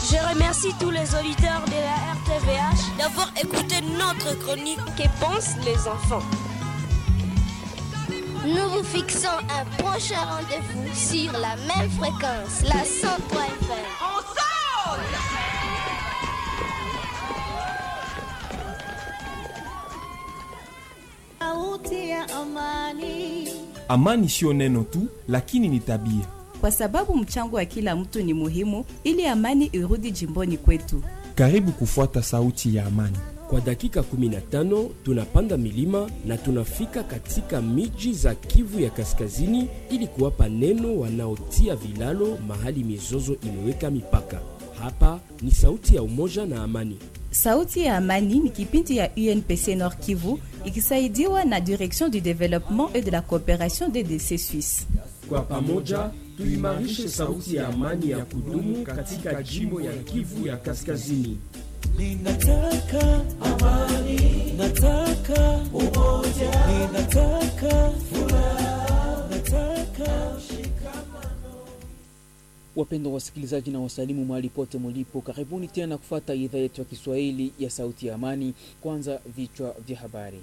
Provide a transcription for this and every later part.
Je remercie tous les auditeurs de la RTVH d'avoir écouté notre chronique Que pensent les enfants Nous vous fixons un prochain rendez-vous sur la même fréquence, la 103 FM. On saute Sauti ya amani. Amani sio neno tu, lakini ni tabia. kwa sababu mchango wa kila mtu ni muhimu ili amani irudi jimboni kwetu. Karibu kufuata sauti ya amani. Kwa dakika 15 tunapanda milima na tunafika katika miji za Kivu ya Kaskazini ili kuwapa neno wanaotia vilalo mahali mizozo imeweka mipaka. Hapa ni sauti ya umoja na amani. Sauti ya Amani ni kipindi ya UNPC Nord Kivu ikisaidiwa na Direction du Développement et de la Coopération DDC Suisse. Kwa pamoja tuimarishe sauti ya amani ya kudumu katika jimbo ya Kivu ya Kaskazini. Ninataka amani, nataka umoja, ninataka furaha, nataka Wapendwa wasikilizaji na wasalimu mahali pote mulipo, karibuni tena kufata idhaa yetu ya Kiswahili ya Sauti ya Amani. Kwanza vichwa vya habari.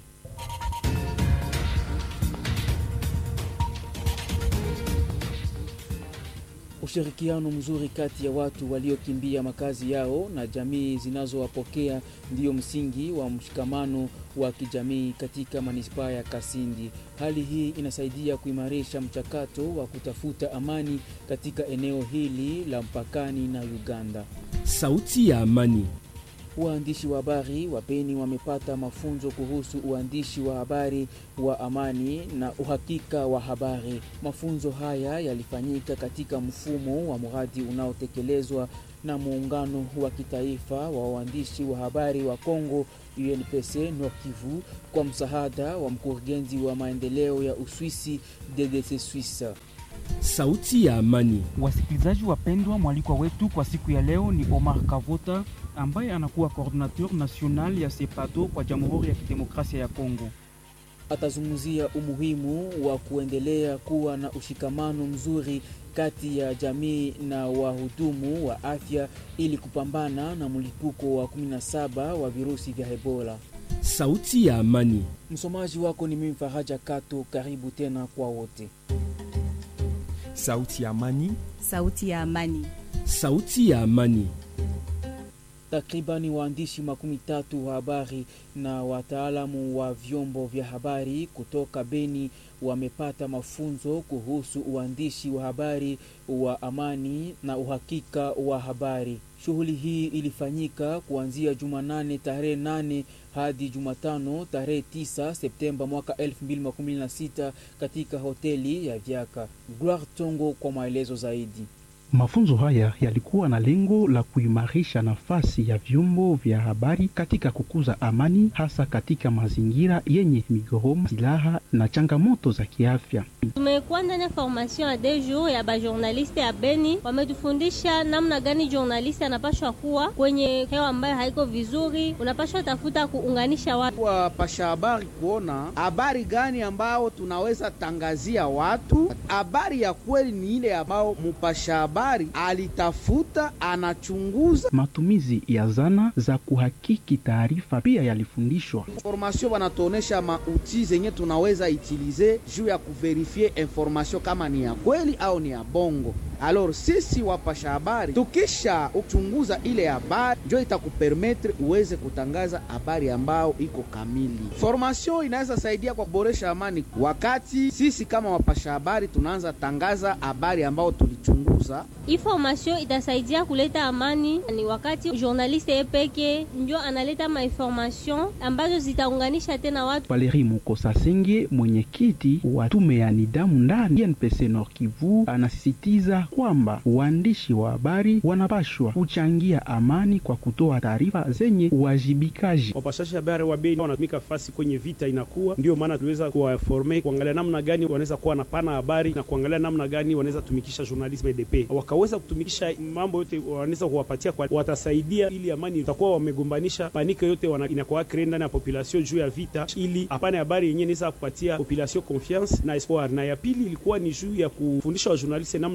Ushirikiano mzuri kati ya watu waliokimbia makazi yao na jamii zinazowapokea ndiyo msingi wa mshikamano wa kijamii katika manispaa ya Kasindi. Hali hii inasaidia kuimarisha mchakato wa kutafuta amani katika eneo hili la mpakani na Uganda. Sauti ya amani. Waandishi wa habari wa Beni wamepata mafunzo kuhusu uandishi wa habari wa amani na uhakika wa habari. Mafunzo haya yalifanyika katika mfumo wa mradi unaotekelezwa na muungano wa kitaifa wa waandishi wa habari wa Kongo UNPC Nord Kivu kwa msaada wa mkurugenzi wa maendeleo ya Uswisi DDC Suisse. Sauti ya amani. Wasikilizaji wapendwa, mwalikwa wetu kwa siku ya leo ni Omar Kavota ambaye anakuwa coordinateur national ya SEPADO kwa Jamhuri ya Kidemokrasia ya Kongo. Atazungumzia umuhimu wa kuendelea kuwa na ushikamano mzuri kati ya jamii na wahudumu wa afya ili kupambana na mlipuko wa 17 wa virusi vya Ebola. Sauti ya amani. Msomaji wako ni mimi Faraja Kato. Karibu tena kwa wote. Sauti ya amani. Sauti ya Amani. Sauti ya amani. Takribani waandishi makumi tatu wa habari na wataalamu wa vyombo vya habari kutoka Beni wamepata mafunzo kuhusu uandishi wa habari wa amani na uhakika wa habari. Shughuli hii ilifanyika kuanzia Jumanane tarehe 8 hadi Jumatano tarehe 9 Septemba mwaka 2016 katika hoteli ya Vyaka. Gloire Tongo kwa maelezo zaidi. Mafunzo haya yalikuwa na lengo la kuimarisha nafasi ya vyombo vya habari katika kukuza amani, hasa katika mazingira yenye migogoro, silaha na changamoto za kiafya. Tumekuwa ndani ya formation ya deux jours ya bajournaliste ya Beni, wametufundisha namna gani journaliste anapashwa kuwa kwenye hewa ambayo haiko vizuri, unapashwa tafuta kuunganisha watu. wapasha habari kuona habari gani ambao tunaweza tangazia watu. Habari ya kweli ni ile ambao mupasha habari alitafuta, anachunguza. Matumizi ya zana za kuhakiki taarifa pia yalifundishwa. Formation wanatuonesha mauti zenye tunaweza itilize juu ya kuverifie information kama ni ya kweli au ni ya bongo. Alors sisi wapasha habari tukisha uchunguza ile habari, njo itakupermetre uweze kutangaza habari ambao iko kamili. Formation inaweza saidia kwa kuboresha amani, wakati sisi kama wapasha habari tunaanza tangaza habari ambao tulichunguza. Hii formation itasaidia kuleta amani, ni wakati journaliste ye peke njo analeta mainformation ambazo zitaunganisha tena watu. Valeri Mukosa Senge, mwenyekiti wa tume ya nidhamu ndani NPC Nord Kivu, anasisitiza kwamba waandishi wa habari wanapashwa kuchangia amani kwa kutoa taarifa zenye uwajibikaji. Wapashashi habari wa Beni wanatumika fasi kwenye vita inakuwa, ndio maana tuliweza kuwaforme kuangalia namna gani wanaweza kuwa napana habari na kuangalia namna gani wanaweza tumikisha journalisme EDP, wakaweza kutumikisha mambo yote wanaweza kuwapatia kwa, watasaidia ili amani itakuwa wamegombanisha panike yote wana, inakuwa kree ndani ya population juu ya vita, ili apane habari yenyewe inaweza kupatia population confiance na espoir. Na ya pili ilikuwa ni juu ya kufundisha wajournaliste namna gani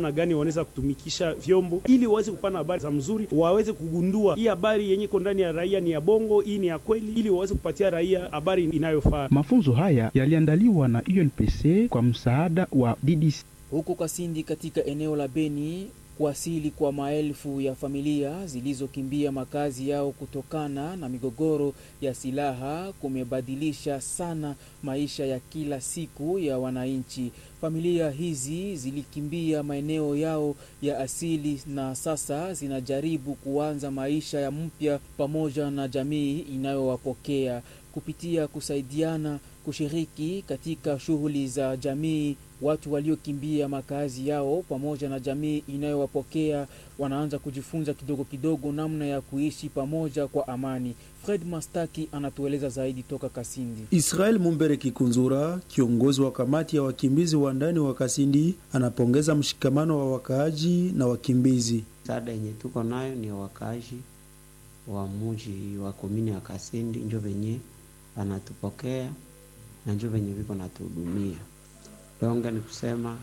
wanaweza kutumikisha vyombo ili waweze kupana habari za mzuri, waweze kugundua hii habari yenye iko ndani ya raia ni ya bongo, hii ni ya kweli, ili waweze kupatia raia habari inayofaa. Mafunzo haya yaliandaliwa na UNPC kwa msaada wa DDC. Huko Kasindi katika eneo la Beni, kuwasili kwa maelfu ya familia zilizokimbia makazi yao kutokana na migogoro ya silaha kumebadilisha sana maisha ya kila siku ya wananchi. Familia hizi zilikimbia maeneo yao ya asili na sasa zinajaribu kuanza maisha ya mpya pamoja na jamii inayowapokea kupitia kusaidiana kushiriki katika shughuli za jamii. Watu waliokimbia makazi yao pamoja na jamii inayowapokea wanaanza kujifunza kidogo kidogo namna ya kuishi pamoja kwa amani. Fred Mastaki anatueleza zaidi toka Kasindi. Israel Mumbere Kikunzura, kiongozi wa kamati ya wakimbizi wa ndani wa Kasindi, anapongeza mshikamano wa wakaaji na wakimbizi. Msaada yenye tuko nayo ni wakaaji wa muji wa komini ya Kasindi, njo venye wanatupokea na njo venye viko natuhudumia. Donge ni kusema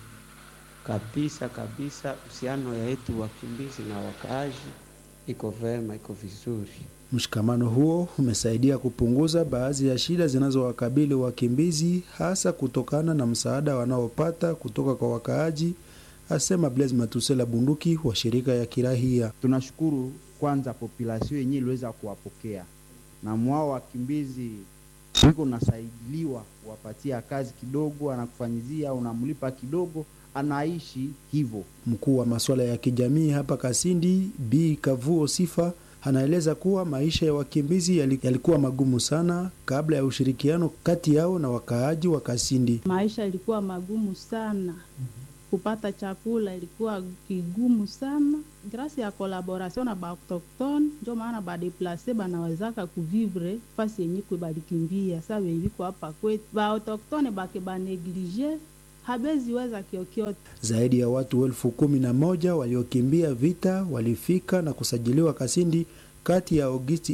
kabisa kabisa, uhusiano yetu wakimbizi na wakaaji iko vema, iko vizuri. Mshikamano huo umesaidia kupunguza baadhi ya shida zinazowakabili wakimbizi, hasa kutokana na msaada wanaopata kutoka kwa wakaaji, asema Blaise Matusela Bunduki wa shirika ya kirahia. Tunashukuru kwanza populasio yenyewe iliweza kuwapokea na mwao wakimbizi iko nasaidiliwa kuwapatia kazi kidogo, anakufanyizia unamlipa kidogo, anaishi hivyo. Mkuu wa masuala ya kijamii hapa Kasindi, Bi Kavuo Sifa, anaeleza kuwa maisha ya wakimbizi yalikuwa magumu sana kabla ya ushirikiano kati yao na wakaaji wa Kasindi. Maisha ilikuwa magumu sana kupata chakula ilikuwa kigumu sana. Grasi ya kolaboration na baautoktone njo maana badeplase banawezaka kuvivre fasi yenye kwe balikimbia. Sa wenviko hapa kwetu baautoktone bake baneglige habeziweza kiokyote. Zaidi ya watu elfu kumi na moja waliokimbia vita walifika na kusajiliwa Kasindi kati ya Agosti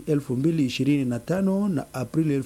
2025 na Aprili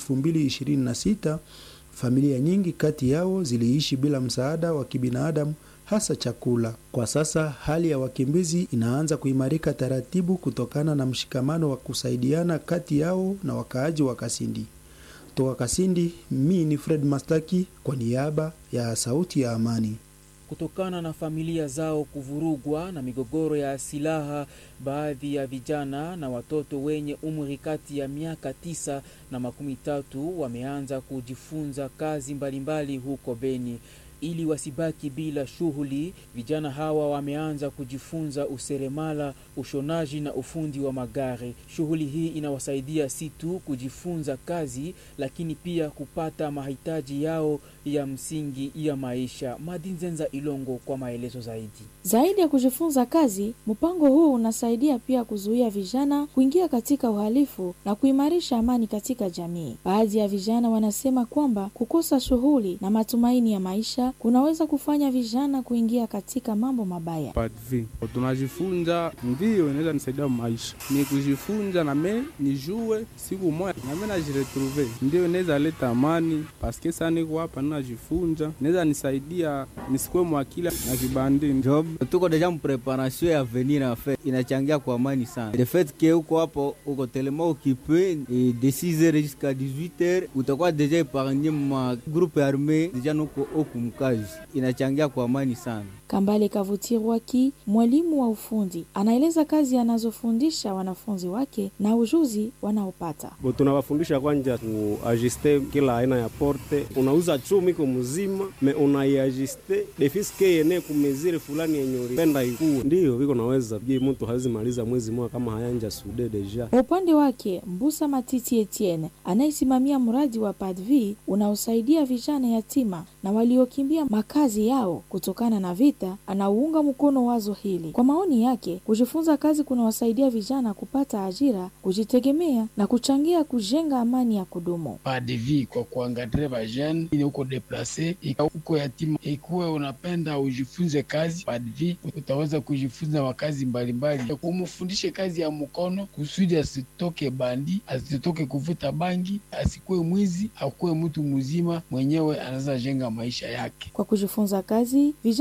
2026. Familia nyingi kati yao ziliishi bila msaada wa kibinadamu hasa chakula. Kwa sasa hali ya wakimbizi inaanza kuimarika taratibu kutokana na mshikamano wa kusaidiana kati yao na wakaaji wa Kasindi. Toka Kasindi, mi ni Fred Mastaki kwa niaba ya Sauti ya Amani. Kutokana na familia zao kuvurugwa na migogoro ya silaha, baadhi ya vijana na watoto wenye umri kati ya miaka tisa na makumi tatu wameanza kujifunza kazi mbalimbali huko Beni. Ili wasibaki bila shughuli, vijana hawa wameanza kujifunza useremala, ushonaji na ufundi wa magari. Shughuli hii inawasaidia si tu kujifunza kazi, lakini pia kupata mahitaji yao ya msingi ya maisha. Madinzenza Ilongo kwa maelezo zaidi. Zaidi ya kujifunza kazi, mpango huu unasaidia pia kuzuia vijana kuingia katika uhalifu na kuimarisha amani katika jamii. Baadhi ya vijana wanasema kwamba kukosa shughuli na matumaini ya maisha kunaweza kufanya vijana kuingia katika mambo mabaya. Padvi tunajifunza, ndiyo inaweza nisaidia maisha, ni kujifunza name nijue siku moja name najiretrouve, ndiyo inaweza leta amani paske sa niko hapa najifunza, inaweza nisaidia nisikwe mwakili na kibandi job. Tuko deja mpreparation ya avenir en fait, inachangia kwa amani sana. Le fait que uko hapo uko tellement occupé de 6h jusqu'à 18h utakuwa deja epargne ma groupe arme deja nuko okumkazi inachangia kwa amani sana. Kambale Kavutirwaki, mwalimu wa ufundi, anaeleza kazi anazofundisha wanafunzi wake na ujuzi wanaopata. Tunawafundisha kwanja kuajuste kila aina ya porte. Unauza chumi ko mzima me unaiajuste defiske yene kumezire fulani yenye ulipenda ikuwe, ndiyo viko naweza je, mtu hawezi maliza mwezi mmoja kama hayanja sude deja. Kwa upande wake, Mbusa Matiti Etienne anayesimamia mradi wa PADV unaosaidia vijana yatima na waliokimbia makazi yao kutokana na vita, anauunga mkono wazo hili. Kwa maoni yake, kujifunza kazi kunawasaidia vijana kupata ajira, kujitegemea na kuchangia kujenga amani ya kudumu. PADV kwa kuangadre vajene ili uko deplase uko yatima, ikuwe unapenda ujifunze kazi PADV, utaweza kujifunza makazi mbalimbali, umufundishe kazi ya mkono kusudi asitoke bandi, asitoke kuvuta bangi, asikuwe mwizi, akuwe mtu mzima mwenyewe anaweza jenga maisha yake. Kwa kujifunza kazi, vijana wanapata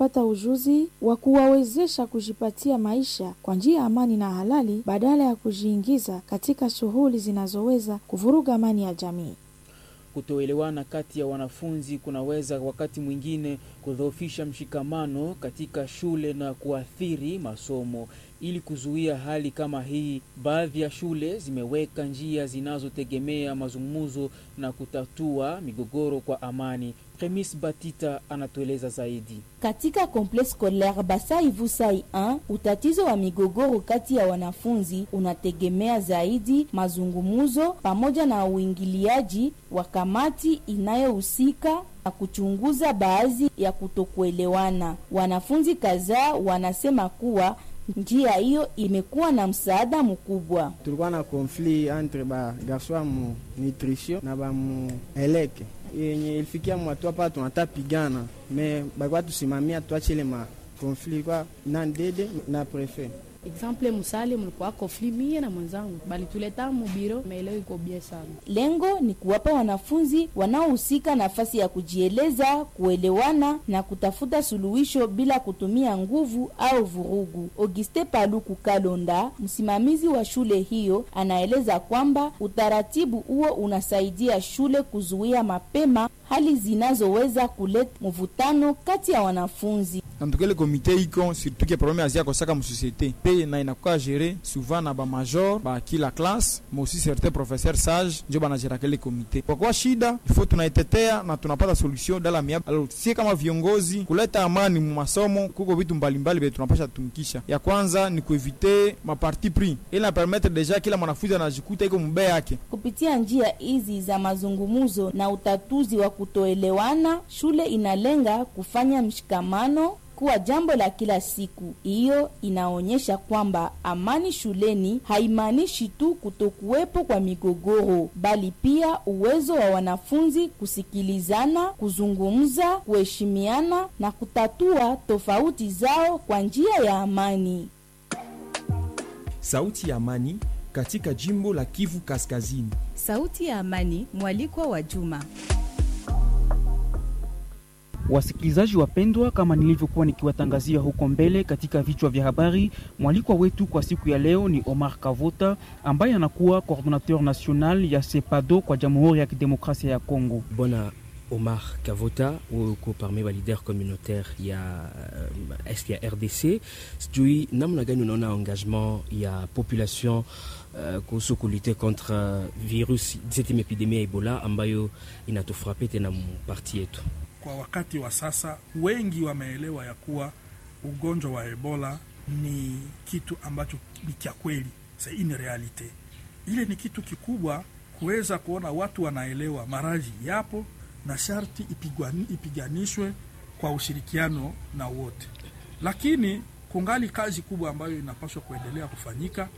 kupata ujuzi wa kuwawezesha kujipatia maisha kwa njia ya amani na halali badala ya kujiingiza katika shughuli zinazoweza kuvuruga amani ya jamii. Kutoelewana kati ya wanafunzi kunaweza wakati mwingine kudhoofisha mshikamano katika shule na kuathiri masomo. Ili kuzuia hali kama hii, baadhi ya shule zimeweka njia zinazotegemea mazungumzo na kutatua migogoro kwa amani. Premis Batita anatueleza zaidi. Katika complexe scolaire Basai Vusai 1 utatizo wa migogoro kati ya wanafunzi unategemea zaidi mazungumzo pamoja na uingiliaji wa kamati inayohusika na kuchunguza baadhi ya kutokuelewana. Wanafunzi kadhaa wanasema kuwa njia hiyo imekuwa na msaada mkubwa. tulikuwa na konflit entre ba garso mu nutrition na ba mu eleke yenye ilifikia mwatu hapa tunata pigana me bakuwa tusimamia tuachile ma konflit kwa na ndede na prefet Exemple musale mulikuwa konfli mie na mwenzangu balituleta mubiro, maeleo iko bie sana. Lengo ni kuwapa wanafunzi wanaohusika nafasi ya kujieleza, kuelewana na kutafuta suluhisho bila kutumia nguvu au vurugu. Auguste Paluku Kalonda, msimamizi wa shule hiyo, anaeleza kwamba utaratibu huo unasaidia shule kuzuia mapema hali zinazoweza kuleta mvutano kati ya wanafunzi. antukele komite iko surtout ke problème azia kosaka mu société pe na inakuwa géré souvent na ba major ba kila classe mais aussi certains professeurs sages njo banagera kele komite kwa kuwa shida ifo tunaitetea na tunapata solution dala mia alors sie kama viongozi kuleta amani mu masomo kuko vitu mbalimbali vile tunapasha tumikisha ya kwanza ni kuevite maparti pris ili na permettre deja kila mwanafunzi anajikuta iko mbe yake Kupitia njia hizi za mazungumzo na utatuzi wa kutoelewana, shule inalenga kufanya mshikamano kuwa jambo la kila siku. Hiyo inaonyesha kwamba amani shuleni haimaanishi tu kutokuwepo kwa migogoro, bali pia uwezo wa wanafunzi kusikilizana, kuzungumza, kuheshimiana na kutatua tofauti zao kwa njia ya amani. Sauti ya Amani katika jimbo la Kivu Kaskazini. Sauti ya Amani, mwalikwa wa Juma. Wasikilizaji wapendwa, kama nilivyokuwa nikiwatangazia huko mbele katika vichwa vya habari, mwalikwa wetu kwa siku ya leo ni Omar Kavota ambaye anakuwa coordinateur national ya SEPADO kwa Jamhuri ya Kidemokrasia ya Kongo. Bwana Omar Kavota, wewe uko parmi wa leader communautaire ya uh, est ya RDC. Sijui namna gani unaona engagement ya population uh, kuhusu kulite contre uh, virus 17 epidemia ya Ebola ambayo inatufrape tena mparti yetu. Kwa wakati wa sasa, wengi wameelewa ya kuwa ugonjwa wa Ebola ni kitu ambacho ni cha kweli, c'est une realite. Ile ni kitu kikubwa kuweza kuona watu wanaelewa maradhi yapo na sharti ipigwani, ipiganishwe kwa ushirikiano na wote, lakini kungali kazi kubwa ambayo inapaswa kuendelea kufanyika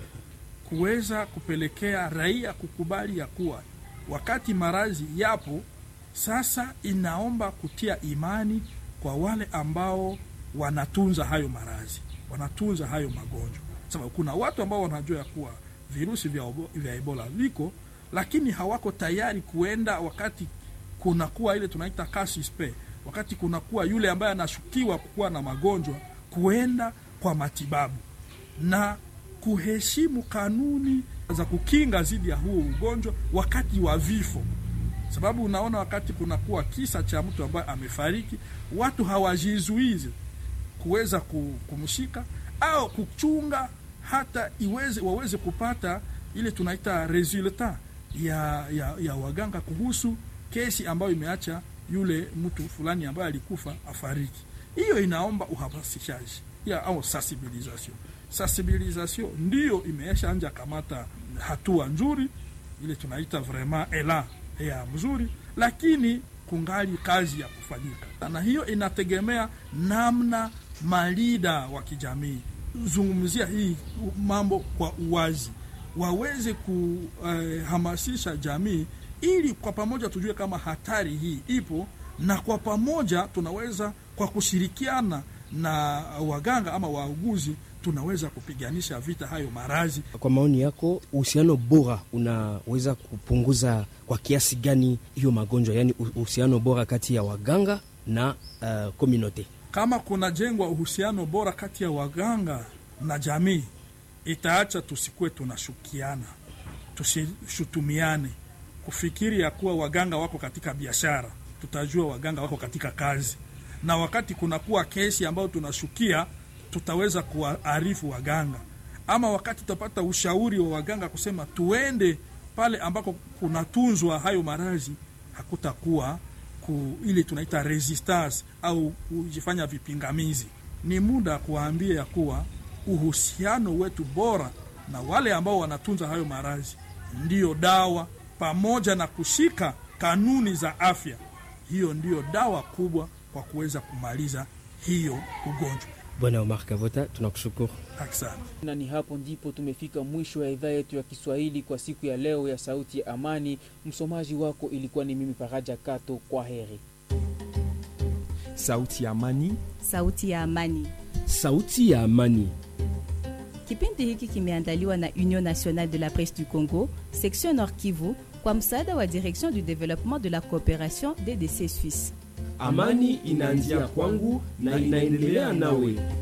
kuweza kupelekea raia kukubali ya kuwa wakati maradhi yapo sasa inaomba kutia imani kwa wale ambao wanatunza hayo maradhi, wanatunza hayo magonjwa, sababu kuna watu ambao wanajua ya kuwa virusi vya, obo, vya Ebola viko, lakini hawako tayari kuenda wakati kunakuwa ile tunaita cas suspect, wakati kunakuwa yule ambaye anashukiwa kuwa na magonjwa, kuenda kwa matibabu na kuheshimu kanuni za kukinga dhidi ya huo ugonjwa wakati wa vifo sababu unaona wakati kunakuwa kisa cha mtu ambaye amefariki, watu hawajizuizi kuweza kumshika au kuchunga hata iweze waweze kupata ile tunaita resultat ya, ya, ya waganga kuhusu kesi ambayo imeacha yule mtu fulani ambaye alikufa afariki. Hiyo inaomba uhamasishaji ya au sensibilisation. Sensibilisation ndiyo imeesha anja kamata hatua nzuri, ile tunaita vraiment elan ya mzuri, lakini kungali kazi ya kufanyika, na hiyo inategemea namna malida wa kijamii zungumzia hii mambo kwa uwazi, waweze kuhamasisha uh, jamii ili kwa pamoja tujue kama hatari hii ipo, na kwa pamoja tunaweza kwa kushirikiana na waganga ama wauguzi tunaweza kupiganisha vita hayo maradhi. Kwa maoni yako, uhusiano bora unaweza kupunguza kwa kiasi gani hiyo magonjwa, yaani uhusiano bora kati ya waganga na uh, community? kama kunajengwa uhusiano bora kati ya waganga na jamii, itaacha tusikuwe tunashukiana, tusishutumiane, kufikiri ya kuwa waganga wako katika biashara. Tutajua waganga wako katika kazi, na wakati kunakuwa kesi ambayo tunashukia, tutaweza kuwaarifu waganga, ama wakati tutapata ushauri wa waganga kusema tuende pale ambako kunatunzwa hayo maradhi, hakutakuwa ku, ile tunaita resistance au kujifanya vipingamizi. Ni muda kuwaambia ya kuwa uhusiano wetu bora na wale ambao wanatunza hayo maradhi ndiyo dawa, pamoja na kushika kanuni za afya. Hiyo ndiyo dawa kubwa kwa kuweza kumaliza hiyo ugonjwa. Bwana Omar Kavota, tunakushukuru. Asante. Na ni hapo ndipo tumefika mwisho ya idhaa yetu ya Kiswahili kwa siku ya leo ya Sauti ya Amani. Msomaji wako ilikuwa ni mimi Faraja Kato. Kwa heri. Sauti ya Amani. Sauti ya Amani. Sauti ya Amani. Kipindi hiki kimeandaliwa na Union Nationale de la Presse du Congo, section Nord Kivu, kwa msaada wa Direction du Développement de la Coopération DDC Suisse. Amani inaanzia kwangu na inaendelea nawe.